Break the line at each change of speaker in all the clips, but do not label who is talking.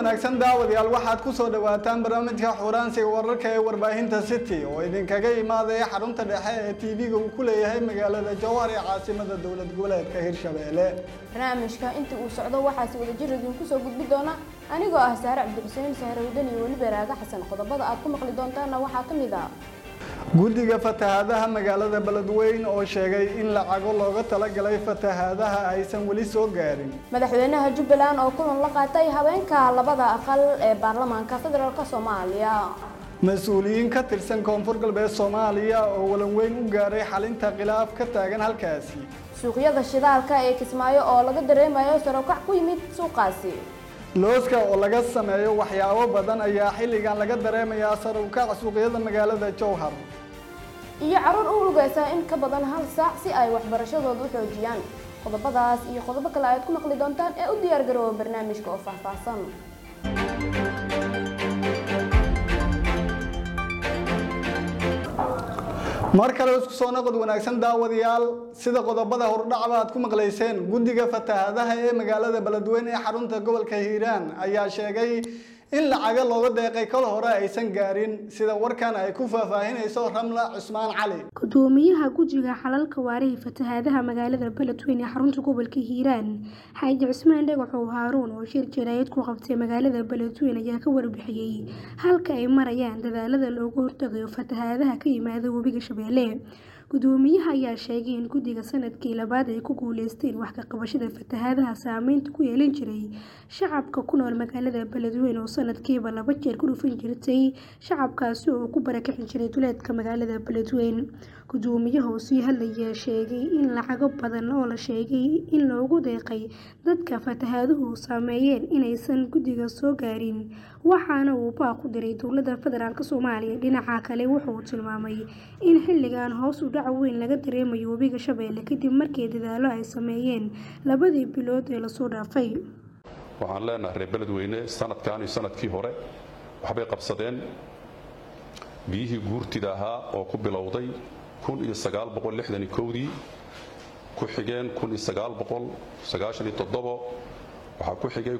wanaagsan daawadayaal waxaad ku soo dhawaataan barnaamijka xuraansiga wararka ee warbaahinta city oo idinkaga imaadaya xarunta dhexe ee tv-ga uu ku leeyahay magaalada jowhar ee caasimada dowlad goboleedka hirshabeelle
barnaamijka inta uu socdo waxaasi wadajir idinku soo gudbi doona anigoo ah saare cabdixuseen sahrawdan iyo weliba raaga xasan qodobada aad ku maqli doontaana waxaa ka mid ah
guddiga fatahaadaha magaalada beledweyn oo sheegay in lacago looga talagalay fatahaadaha aysan weli soo gaarin
madaxweynaha jubbaland oo kulan la qaatay habeenka labada aqal ee baarlamaanka federaalk soomaaliya
mas-uuliyiin ka tirsan koonfur galbeed soomaaliya oo walan weyn u gaaray xalinta khilaaf ka taagan halkaasi
suuqyada shidaalka ee kismaayo oo laga dareemayo sarokac ku yimid suuqaasi
looska oo laga sameeyo waxyaabo badan ayaa xilligan laga dareemayaa sarukac suuqyada magaalada jowhar
iyo caruur u lugaysa in ka badan hal saac si ay waxbarashadooda u xoojiyaan qodobadaas iyo qodobo kale ayaad ku maqli doontaan ee u diyaar garooba barnaamijka oo faahfaahsan
mar kale isku soo noqod wanaagsan daawadayaal sida qodobada hordhacba aad ku maqlayseen guddiga fatahaadaha ee magaalada beledweyne ee xarunta gobolka hiiraan ayaa sheegay in lacaga looga deeqay kol hore aysan gaarin sida warkan ay ku faahfaahinayso ramla cusmaan cali
gudoomiyaha guddiga xalalka waarihi fatahaadaha magaalada beledweyne ee xarunta gobolka hiiraan xaaji cusmaan dhagaxow haaruun oo shir jaraayad ku qabtay magaalada beledweyne ayaa ka warbixiyey halka ay marayaan dadaalada loogu hortagayo fatahaadaha ka yimaada webiga shabeelle gudoomiyaha ayaa sheegay in guddiga sanadkii labaad ay ku guuleysteen wax ka qabashada fatahaadaha saameynta ku yeelan jiray shacabka ku nool magaalada beledweyne oo sanadkiiba laba jeer ku dhufan jirtay shacabkaasi oo ku barakicin jiray duleedka magaalada beledweyne gudoomiyaha oo sii hadlaya sheegay in lacago badan oo la sheegay in loogu deeqay dadka fatahaaduhu saameeyeen inaysan guddiga soo gaarin waxaana uu baaq u diray dowladda federaalk soomaaliya dhinaca kale wuxuu tilmaamay in xilligan hoos u dhac weyn laga dareemayo webiga shabeelle kadib markii dadaalo ay sameeyeen labadii bilood ee lasoo dhaafay
waxaan leenahay reer beledweyne sanadkan iyo sanadkii hore waxbay qabsadeen biyihii guurtida ahaa oo ku bilowday dii ku xigeen waxaa ku xigay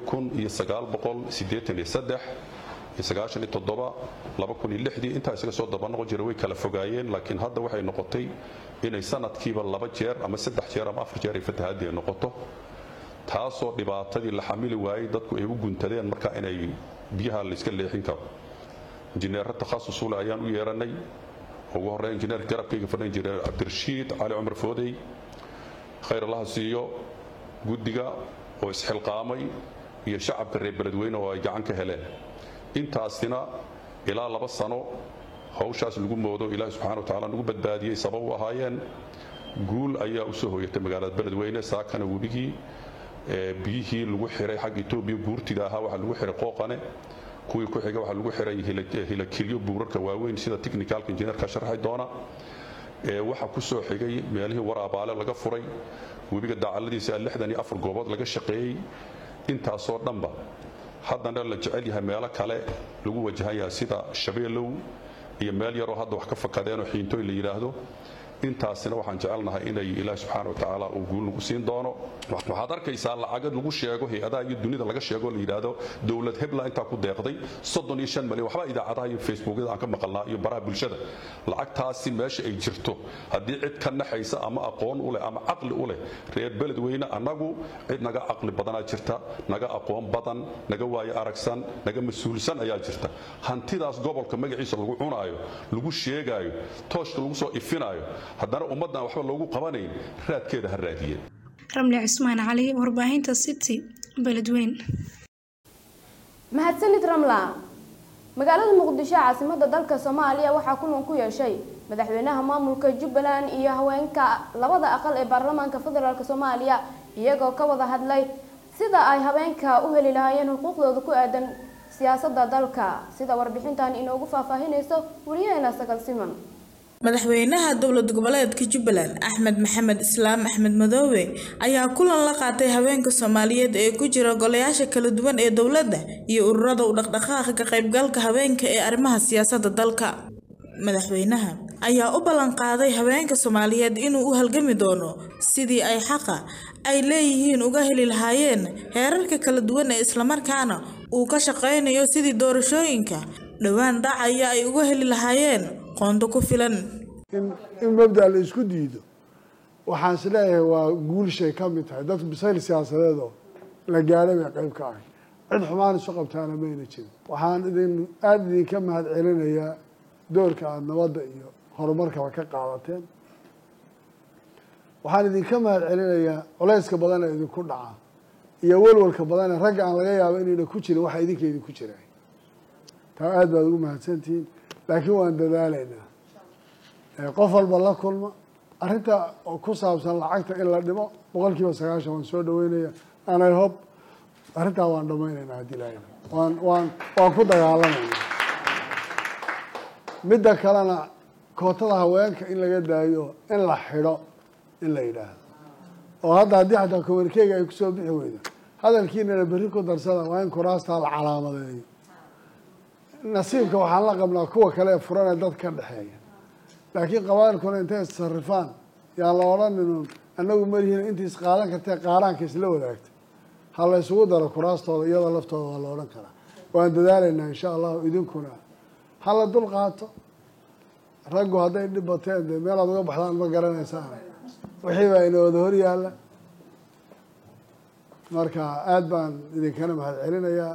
intaa isaga soo dabanoqon jira way kala fogaayeen laakiin hadda waxay noqotay inay sanadkiiba laba jeer ama saddex jeer ama afar jeer ay fatahaadii noqoto taasoo dhibaatadii la xamili waayey dadku ay u guntadeen marka inay biyaha layska leexin karo injineero takhasusule ayaan u yeeranay ugu horey injineerka garabkayga fadhan jiray cabdirashiid cali cumar foodey khayr allaha siiyo guddiga oo isxilqaamay iyo shacabka reer beledweyne oo ay gacan ka heleen intaasina ilaa laba sano hawshaas lagu moodo ilaahi subxana wa tacala nagu badbaadiyey sabab u ahaayeen guul ayaa u soo hoyatay magaalada beledweyne saakana webigii biyihii lagu xiray xagga etoobiya guurtida ahaa waxaa lagu xiray qooqane kuwii ku xiga waxaa lagu xiray hilakilyo buurarka waaweyn sida technicalka injineerka sharxi doona waxaa ku soo xigay meelihii waraabaale laga furay webiga daacaladiisa lixdan iyo afar goobood laga shaqeeyey intaasoo dhanba haddana la jecel yahay meelo kale lagu wajahayaa sida shabeelow iyo meel yaroo hadda wax ka fakadeenoo xiintooy la yidhaahdo intaasina waxaan jecelnahay inay ilaahi subxaana wa tacaala uu guul nagu siin doono waxaad arkaysaa lacagad lagu sheego hay-adaha iyo dunida laga sheego la yidhaahdo dowlad hebla intaa ku deeqday soddon iyo shan malyan waxba idaacadaha iyo facebookyada aan ka maqalnaa iyo baraha bulshada lacagtaasi meesha ay jirto haddii cid ka naxaysa ama aqoon u leh ama caqli u leh reer beledweyne annagu cid naga caqli badanaa jirta naga aqoon badan naga waayo aragsan naga mas-uulsan ayaa jirta hantidaas gobolka magaciisa lagu cunaayo lagu sheegaayo tooshka lagu soo ifinaayo haddana ummaddan waxba loogu qabanayn raadkeeda ha raadiyeen
ramli cusmaan cali warbaahinta city beledweyn
mahadsanid ramla magaalada muqdisho caasimada dalka soomaaliya waxaa kulan ku yeeshay madaxweynaha maamulka jubbaland iyo haweenka labada aqal ee baarlamaanka federaalk soomaaliya iyagoo ka wada hadlay sida ay habeenka u heli lahaayeen xuquuqdooda ku aadan siyaasada dalka sida warbixintan inoogu faahfaahinayso wariyaheena sagal siman
madaxweynaha dowlad goboleedka jubbaland axmed maxamed islaam axmed madoobe ayaa kulan la qaatay haweenka soomaaliyeed ee ku jira golayaasha kala duwan ee dowladda iyo ururada u dhaqdhaqaaqa ka qaybgalka haweenka ee arrimaha siyaasadda dalka madaxweynaha ayaa u ballan qaaday haweenka soomaaliyeed inuu u halgami doono sidii ay xaqa ay leeyihiin uga heli lahaayeen heerarka kala duwan ee islamarkaana uu ka shaqaynayo sidii doorashooyinka dhowaan dhacaya ay uga heli lahaayeen qoonto ku filan
in mabda la isku diido waxaan is leeyahay waa guulshay ka mid tahay dadku bisayl siyaasadeed oo la gaadhay bay qayb ka ahay cid xumaan isu qabtaana mayna jirin waxaan idin aada idinka mahad celinayaa doorka aada nabadda iyo horumarkaba ka qaadateen waxaan idinka mahad celinayaa culeyska badan ee idinku dhaca iyo walwalka badan ee ragga aan laga yaabo inayna ku jirin waxa idinka idinku jiray taa aada baad ugu mahadsantihiin laakiin waan dadaalaynaa qof walba la kulma arrinta ku saabsan lacagta in la dhimo boqol kiiba sagaashan waan soo dhaweynaya anay hob arrintaa waan dhamaynaynaa haddii lahayn waan waan waan ku dagaalamayna midda kalena kootada haweenka in laga daayo in la xidho in la yidhaahdo oo hadda haddii xataa komankeyga ay kusoo bixi weydo hadalkiinana berri ku darsada waa in kuraastaa la calaamadeeyo nasiibka waxaan la qabnaa kuwa kale ee furan ee dad ka dhexeeya laakiin qabailkuna intay issarifaan yaa la odhanin annagu malihiin intii isqaadan kartee qaaraanka isla wadaagta ha la isugu daro kuraastooda iyadoo laftooda waa la odhan karaa waan dadaalaynaa insha allahu idinkuna ha la dul qaato raggu hadday dhib bateen dee meelaad uga baxdaan ma garanaysaan wixii baa ina wada hor yaalla marka aada baan idinkana mahad celinayaa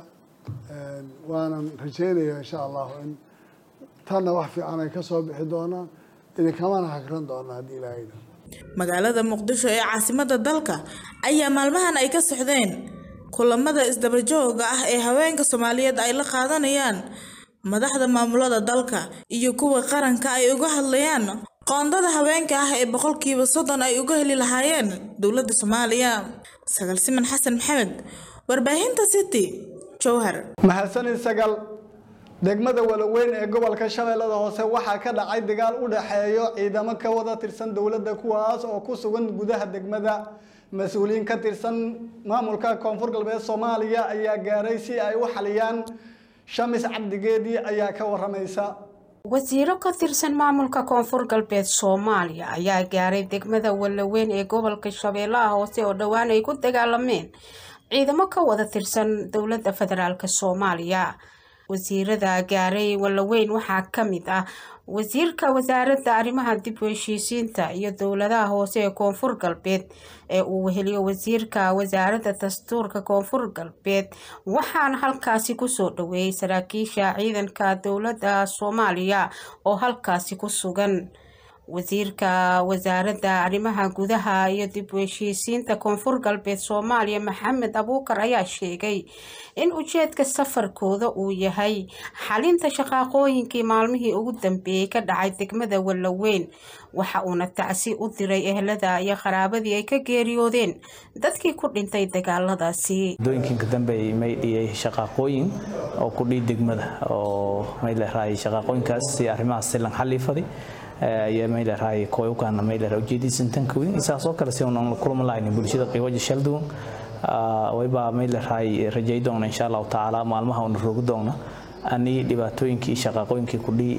waanan rajeynayaa insha allahu in tanna wax fiican ay ka soo bixi doonaan idinkamana hagran doonaa haddii ilaahayda
magaalada muqdisho ee caasimadda dalka ayaa maalmahan ay ka socdeen kulamada isdabajooga ah ee haweenka soomaaliyeed ay la qaadanayaan madaxda maamulada dalka iyo kuwa qaranka ay uga hadlayaan qoondada haweenka ah ee boqolkiiba soddon ay uga heli lahaayeen dowladda soomaaliya sagal siman xasan maxamed warbaahinta city jowhar
mahadsanid sagal degmada walaweyn ee gobolka shabeellada hoose waxaa ka dhacay dagaal u dhexeeyo ciidamo ka wada tirsan dowladda kuwaas oo ku sugan gudaha degmada mas-uuliyiin ka tirsan maamulka koonfur galbeed soomaaliya ayaa gaaray si ay u xaliyaan shamis cabdigeedii ayaa ka waramaysa
wasiiro ka tirsan maamulka koonfur galbeed soomaaliya ayaa gaaray degmada walaweyn ee gobolka shabeellaha hoose oo dhowaan ay ku dagaalameen ciidamo ka wada tirsan dowladda federaalk soomaaliya wasiirada gaaray walaweyn waxaa ka mid ah wasiirka wasaaradda arrimaha dib u heshiisiinta iyo dowladaha hoose ee koonfur galbeed ee uu weheliyo wasiirka wasaaradda dastuurka koonfur galbeed waxaana halkaasi kusoo dhaweeyay saraakiisha ciidanka dowladda soomaaliya oo halkaasi ku sugan wasiirka wasaaradda arrimaha gudaha iyo dib u heshiisiinta koonfur galbeed soomaaliya maxamed abuukar ayaa sheegay in ujeedka safarkooda uu yahay xalinta shaqaaqooyinkii maalmihii ugu dambeeyey ka dhacay degmada walaweyn waxa uuna tacsi u diray ehlada iyo qaraabadii ay ka geeriyoodeen dadkii ku dhintay dagaaladaasi
dooyinkinka dambe may dhiyay shaqaaqooyin oo ku dhii degmada oo may leerahay shaqaaqooyinkaas si arrimahaas silan xaliifaday ayaa may leerahay kooyukaana may leerahay ujeediisan tanka weyn isaas oo kale si unan la kulma lahayn bulshada qiiwaja shalduwan wayba may leerahay rajay doona insha allahu tacaala maalmaha una rogi doona ani dhibaatooyinkii shaqaaqooyinkii kudhii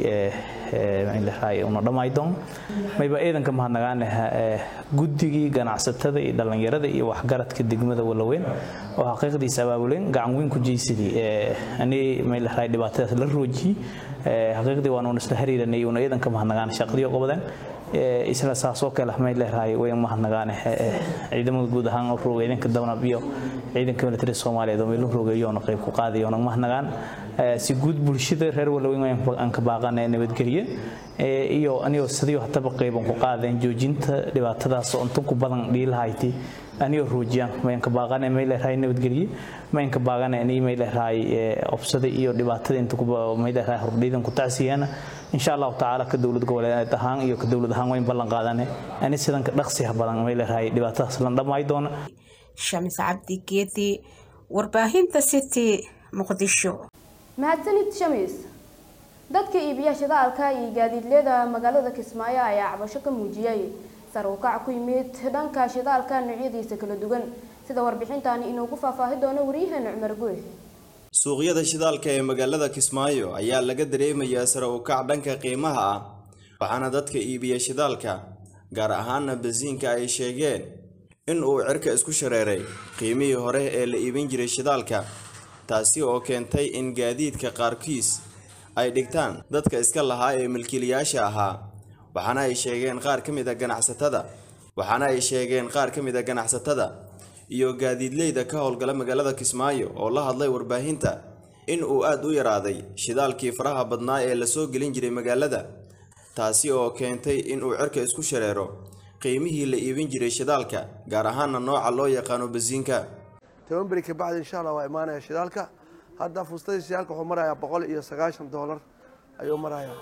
may leerahay una dhamay doona mayba ciidanka mahadnagaane guddigii ganacsatada iyo dhallinyarada iyo waxgaradka degmada walaweyn oo xaqiiqdiisa abaabuleen gacan weyn ku jeysadii ani may leerahay dhibaatadaas la roojiyey xaqiiqdii waan isla xiriiranay una ciidanka mahadnagaan shaqadii qabadeen isla saasoo kale may leerahay way mahadnagaan ciidamada guud ahaan rooga ciidanka dawnab iyo ciidanka military soomaaliyeed oo meel roogayoona qayb ku qaadayoona mahadnagaan si guud bulshada reer walaweyn aan ka baaqana nabadgelye iyo anigoo sidii hataba qayban ku qaadeen joojinta dhibaatadaas oo intan ku badan dhiilahayti anigoo roojiyaan mayanka baaqana may leerahay nabadgelye mayanka baaqana ani may leerahay obsada iyo dhibaatada inta may leerahay hordhiidan ku tacsiyana insha allahu tacaala ka dowlad goboleed ahaan iyo ka dowlad ahaan wayn ballan qaadane ani sidan ka dhaqsiha badan may leerahay dhibaatadaas lan dhammaay doona
shamis cabdi geedi warbaahinta city muqdisho
mahadsanid shamis dadka iibiya shidaalka iyo gaadiidleyda magaalada kismaayo ayaa cabasho ka muujiyay sar u kac ku yimid dhanka shidaalka noocyadiisa kala duwan sida warbixintani inoogu faahfaahi doono waryaheena cumar guux
suuqyada shidaalka ee magaalada kismaayo ayaa laga dareemayaa sare u kac dhanka qiimaha ah waxaana dadka iibiya shidaalka gaar ahaana basiinka ay sheegeen in uu cirka isku shareeray qiimihii hore ee la iibin jiray shidaalka taasi oo keentay in gaadiidka qaarkiis ay dhigtaan dadka iska lahaa ee milkiilayaasha ahaa waxaana ay sheegeen qaar ka mid a ganacsatada waxaana ay sheegeen qaar ka mid a ganacsatada iyo gaadiidleyda ka howlgala magaalada kismaayo oo la hadlay warbaahinta in uu aad u yaraaday shidaalkii faraha badnaa ee lasoo gelin jiray magaalada taasi oo keentay in uu cirka isku shareero qiimihii la iibin jiray shidaalka gaar ahaana nooca loo yaqaano basiinka
toban beri ka bacdi insha allah waa imaanaya shidaalka hadda fuustadii shidaalka wuxuu marayaa boqol iyo sagaashan doolar ayuu marayaa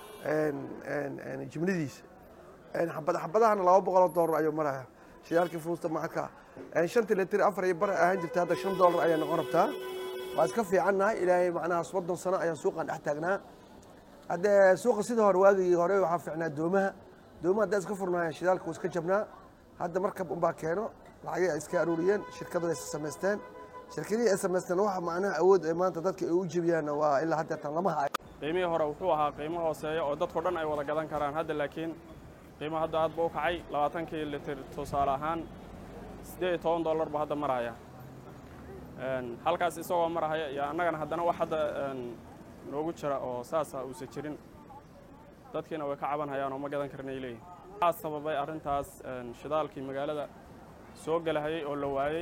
jimnidiisa xabad xabadahana laba boqoloo doolar ayuu marayaa shidaalkii fuusta macadka shantii litir afar iyo bar ahaan jirta hadda shan doolar ayay noqon rabtaa waa iska fiicannahay ilaahay macnaha soddon sano ayaan suuqan dhex taagnaa hadde suuqa sidii hore waagii hore waxaa fiicnaa doomaha doomaha haddaa iska furnaayeen shidaalka wuu iska jabnaa hadda markab unbaa keeno lacagay ay iska aruuriyeen shirkadu ay samaysteen shirkadihii ay samaysteen waxa macnaha awood ay maanta dadka ay u jebiyaanna waa ilaa haddeetan lama hayo
qiimihii hore wuxuu ahaa qiimo hooseeya oo dadkao dhan ay wada gadan karaan hadda laakiin qiimo hadda aad ba u kacay labaatankii litir tusaale ahaan siddeed iyo toban dollar ba hadda maraya halkaas isagoo marahaya iyo annagana haddana wax hadda noogu jira oo saasa uusan jirin dadkiina way ka cabanhayaan oo ma gadan karnay leeyihin waxaa sababay arrintaas shidaalkii magaalada soo gelahayay oo la waayey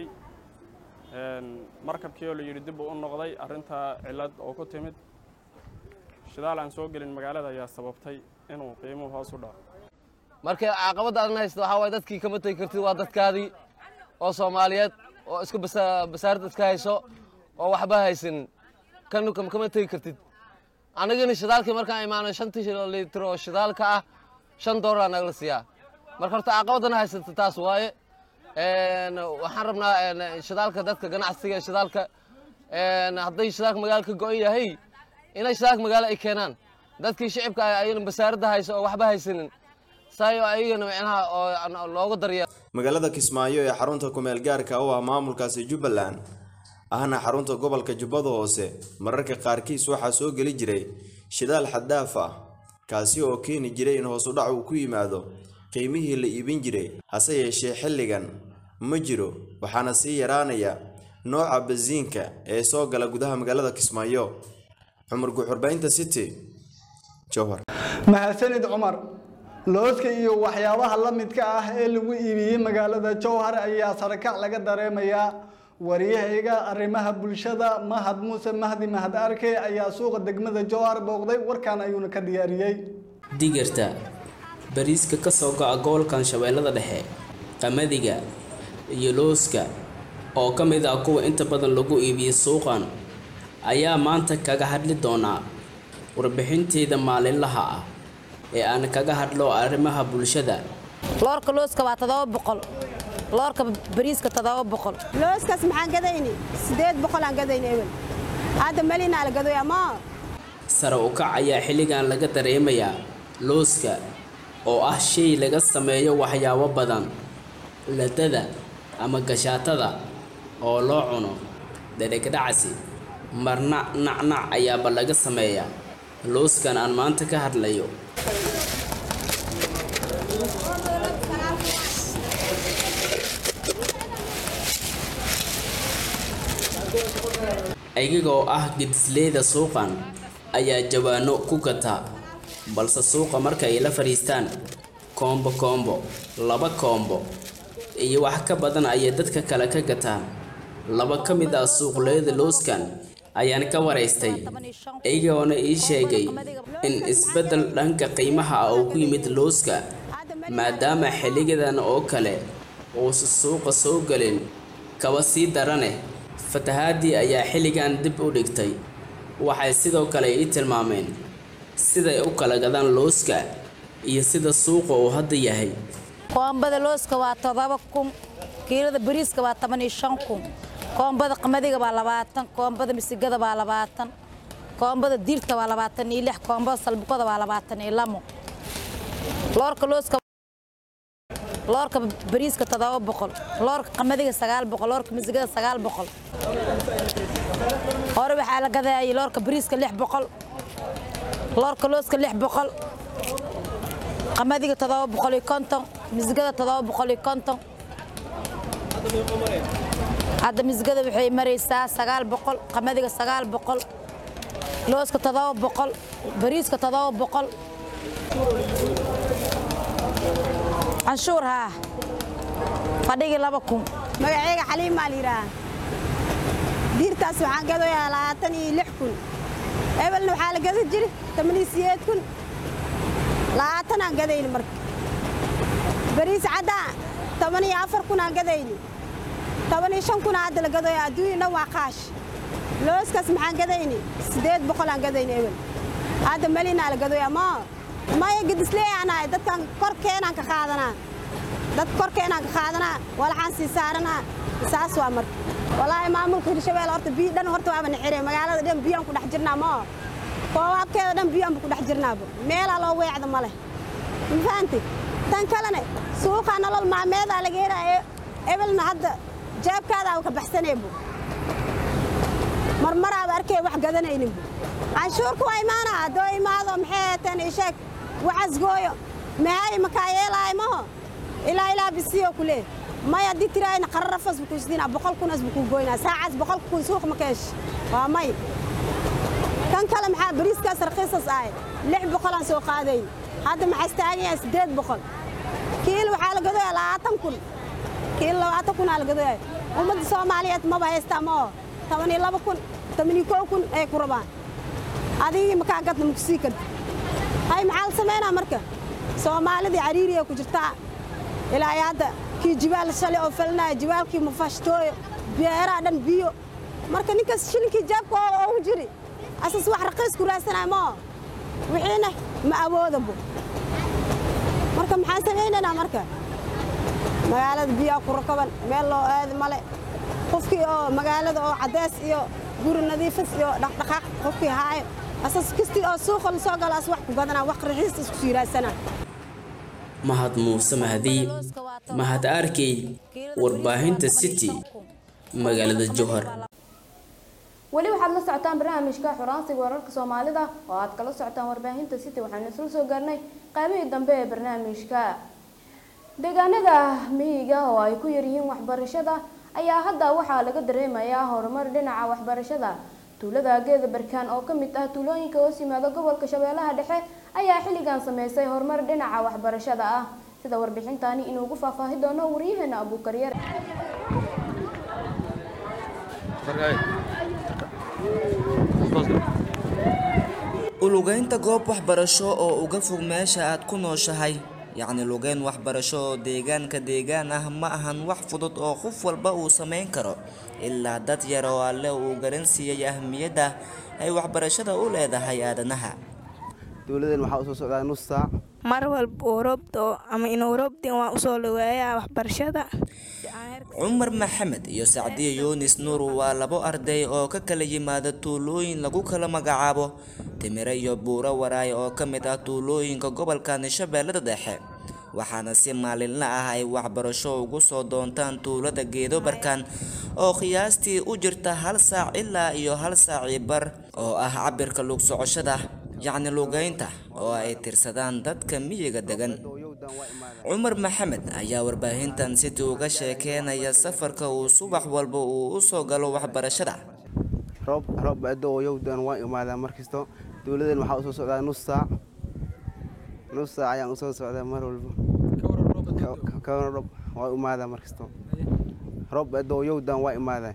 markabkii oo la yidhi dib uu u noqday arrintaa cillad oo ku timid shidaal aan soo gelin magaalada ayaa sababtay inuu qiimuhu hoos u dhaco
marka caqabadda aadna haysta waxaa waaye dadkii kama tegi kartid waa dadkaadii oo soomaaliyeed oo isku basaarada iska hayso oo waxba haysanin kan kama tegi kartid annagina shidaalkii markaan imaano shantii litir oo shidaalka ah shan doolar nagala siiyaa marka horta caqabaddana haysata taas waaye waxaan rabnaa shidaalka dadka ganacsiga shidaalka hadday shidaalka magaalo ka go-an yahay inay shidaalka magaalo ay keenaan dadkii shicibka ayana basaaradda hayso oo waxba haysanin saayo ayagana micnaha oo looga daryeelo
magaalada kismaayo ee xarunta kumeel gaarka u ah maamulkaasi jubbaland ahna xarunta gobolka jubbada hoose mararka qaarkiis waxaa soo geli jiray shidaal xaddaaf ah kaasi oo keeni jiray in hoos u dhac uu ku yimaado qiimihii la iibin jiray hase yeeshee xilligan ma jiro waxaana sii yaraanaya nooca basiinka ee soo gala gudaha magaalada kismaayo cumar guxurbaynta city jowhar
mahadsanid cumar looska iyo waxyaabaha la midka ah ee lagu iibiyey magaalada jowhar ayaa sarakac laga dareemayaa wariyahayga arrimaha bulshada mahad muuse mahdi mahad arke ayaa suuqa degmada jowhar booqday warkan ayuuna ka diyaariyey
digirta bariiska ka soo go'a gobolkan shabeellada dhexe qamadiga iyo looska oo ka mid ah kuwa inta badan lagu iibiyey suuqan ayaa maanta kaga hadli doonaa warbixinteyda maalinlaha ah ee aan kaga hadlo arrimaha bulshada
loorka looska waa todoba boqol loorka bariiska todoba boqol
looskaas maxaan gadayni sideed boqol aan gadayni ebel hadda melinaa la gadoy ama
sare u kac ayaa xilligan laga dareemayaa looska oo ah shay laga sameeyo waxyaabo badan ladada ama gashaatada oo loo cuno dhadhegdhacsi marna nacnac ayaaba laga sameeyaa looskan aan maanta ka hadlayo ayagoo ah gedisleyda suuqan ayaa jawaano ku gata balse suuqa marka ay la fadhiistaan koombo koombo laba koombo iyo wax ka badan ayay dadka kale ka gataan laba ka mid ah suuqleyda looskan ayaan ka waraystay iyagoona ii sheegay in isbeddel dhanka qiimaha ah uu ku yimid looska maadaama xilligadan oo kale uusa suuqa soo gelin kaba sii daraneh fatahaadii ayaa xilligan dib u dhigtay waxay sidoo kale ii tilmaameen siday u kala gadaan looska iyo sida suuqa uu hadda yahay
koombada looska waa todoba kun kiilada bariiska waa toban iyo shan kun koombada qamadiga waa labaatan koombada misigada waa labaatan koombada diirta waa labaatan iyo lix koombada salbukada waa labaatan iyo lamo loorka looska loorka bariiska todoba boqol loorka qamadiga sagaal boqol loorka misigada sagaal boqol hore waxaa la gadayay loorka bariiska lix boqol loorka looska lix boqol qamadiga todoba boqol iyo konton misigada todoba boqol iyo konton hadda misgada waxay maraysaa sagaal boqol qamadiga sagaal boqol looska toddoba boqol bariiska toddoba boqol canshuur haa fadhigii laba kun
magacayga xaliimaa la yidhaaha diirtaas waxaan gadoyaa labaatan iyo lix kun ebelna waxaa la gada jiri toban iyo sideed kun labaatanaan gadayni marka bariis caddaa toban iyo afar kunaan gadayni toban iyo shan kuna hadda la gadoya adduunya dhan waa qaash looskaas maxaan gadayni siddeed boqolaan gadayni ebel hadda melinaa la gadoya ma maya gadisleeyaanahay dadkan korkeenaan ka qaadanaa dad korkeenaan ka qaadanaa walaxaan sii saaranaa saas waa marka walaahi maamulka hirshabelle horta biyo dhan horta waaba nixire magaalada dhan biyaan ku dhex jirnaa ma koobaabkeeda dhan biyaanba ku dhex jirnaaba meelaa loo weecda ma leh ma fahanti tan kalene suuqaa nolol maalmeedaa laga helaayo ebelna hadda jeebkaadaaba ka baxsaneebu marmaraaba arkay wax gadanayninbu canshuurka waa imaanaa haddoo imaado maxay heeteen isheeg waxasgooyo mahay makaa yeelaayo maho ilaa ilaa bisiyo ku leeh may haddii tiraayna qararafas buu kuisdiinaa boqol kunas buu kuu goynaa saacaas boqol kun suuq ma keesh waa may kan kale maxaa bariiskaas raqiisas ahay lix boqolaan soo qaadayn hadda maxaa istaagayaa siddeed boqol kiil waxaa la gadoyaa labaatan kun kiil labaatan kunaa la gadoyaa ummadda soomaaliyeed maba haystaa ma oo toban iyo laba kun toban iyo kow kun ay ku rabaan adigii makaa gadna ma kusii karti hay maxaa la samaynaa marka soomaalidii cariiriya ku jirtaa ilaa iyo hadda kii jibaal shalay oo falinaya jibaalkii mafashtooyo beeraha dhan biyo marka ninkaas shilinkii jaabka oogu jiri asas wax raqiis ku raadsanaya moo wixiina ma awoodabo marka maxaan samaynaynaa marka magaalada biyaa ku rakaban meel loo aadi male qofkii oo magaalada oo caddeys iyo guri nadiifis iyo dhaqdhaqaaq qofkii haayo asas kastii oo suuqa la soo galo as wax ku gadanaa wax raxiis isku sii raadsanaa
mahad muuse mahdi mahad arkey warbaahinta city magaalada jowhar
weli waxaad la socotaan barnaamijka xuraansiga wararka soomaalida oo aad kala socotaan warbaahinta city waxaanu isla soo gaarnay qaybihii dambe ee barnaamijka deegaanada miyiga oo ay ku yaryihiin waxbarashada ayaa hadda waxaa laga dareemayaa horumar dhinaca waxbarashada tuulada geeda barkaan oo ka mid ah tuulooyinka hoos yimaada gobolka shabeellaha dhexe ayaa xilligan sameysay horumar dhinaca waxbarashada ah sida warbixintani inuugu faahfaahi doono waryaheena abuukaryar
ulugeynta goob waxbarasho oo uga fog meesha aad ku nooshahay yacni lugeyn waxbarasho oo deegaanka deegaan ah ma ahan wax fudud oo qof walba uu samayn karo ilaa dad yar oo alle uu garan siiyey ahmiyadda ay waxbarashada u leedahay aadanaha
dowladeen waxaa usoo socdaa nus saac
mar walba oo roobdo ama inuu roobdin waan usoo dhaweeyaa waxbarashada
cumar maxamed iyo sacdiya yunis nuur waa labo arday oo ka kala yimaada tuulooyin lagu kala magacaabo timire iyo buuro waraay oo ka mid ah tuulooyinka gobolka shabeellada dhexe waxaana si maalinla ah ay waxbarasho ugu soo doontaan tuulada geedo barkaan oo qiyaastii u jirta hal saac ilaa iyo hal saaci bar oo ah cabirka lug socoshada yacni lugeynta oo ay tirsadaan dadka miyiga degan cumar maxamed ayaa warbaahintan city uga sheekeynaya safarka uu subax walba uu u soo galo waxbarashada
roob roob adooyowdan waa imaadaa markisto dowladeen waxaa usoo socdaa nus saac nus saac ayaan usoo socdaa mar walba kawana roob waa imaadaa markisto roob adooyowdan waa imaadaa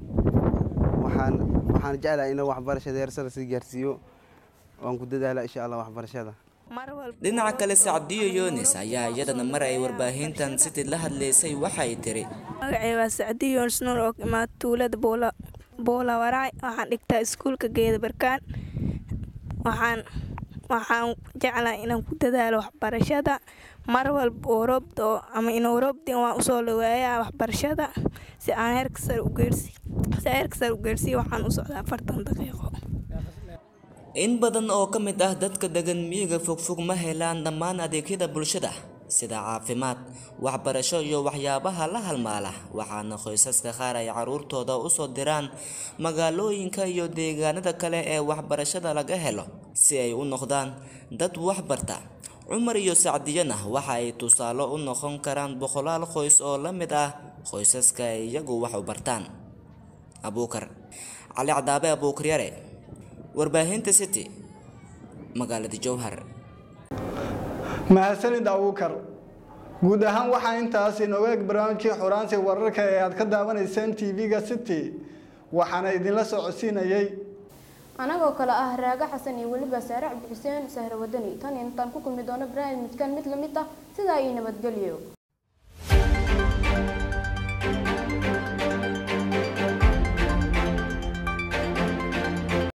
waxaan waxaan jeclahay inuu waxbarashada heersada sii gaarsiiyo waan ku dadaalaa insha allah waxbarashada
dhinaca kale sacdiyo yunis ayaa iyadana mar ay warbaahintan city la hadlaysay waxay tiri
magacay waa sacdiyo yunis nuur oo imaad tuulada boola boola waraay waxaan dhigtaa iskuulka geeda barkaan waxaan waxaan jeclahay inaan ku dadaalo waxbarashada mar walba oo roobdo ama inuu roobdin waan usoo dhaweeyaa waxbarashada si aan heerka sare u geersi si heerka sare u geersiyo waxaan u socdaa afartan daqiiqo
in badan oo ka mid ah dadka degan miyiga fogfog ma helaan dhammaan adeegyada bulshada sida caafimaad waxbarasho iyo waxyaabaha la halmaala waxaana qoysaska qaar ay caruurtooda usoo diraan magaalooyinka iyo deegaanada kale ee waxbarashada laga helo si ay u noqdaan dad waxbarta cumar iyo sacdiyana waxa ay tusaale u noqon karaan boqolaal qoys oo la mid ah qoysaska ay iyagu wax u bartaan abuukar cali cadaabe abuukar yare warbaahinta city magaalada jowhar
mahadsanid abuukar guud ahaan waxaa intaas inooga eg barnaamijkii xuraansi wararka ee aad ka daawanayseen tv-ga city waxaana idinla socodsiinayay
anagoo kale ah raaga xasan iyo weliba saare cabdi xuseen sahre wadani tan intaan ku kulmi doono barnaamijkan mid lamid ah sidaa iyo nabadgelyo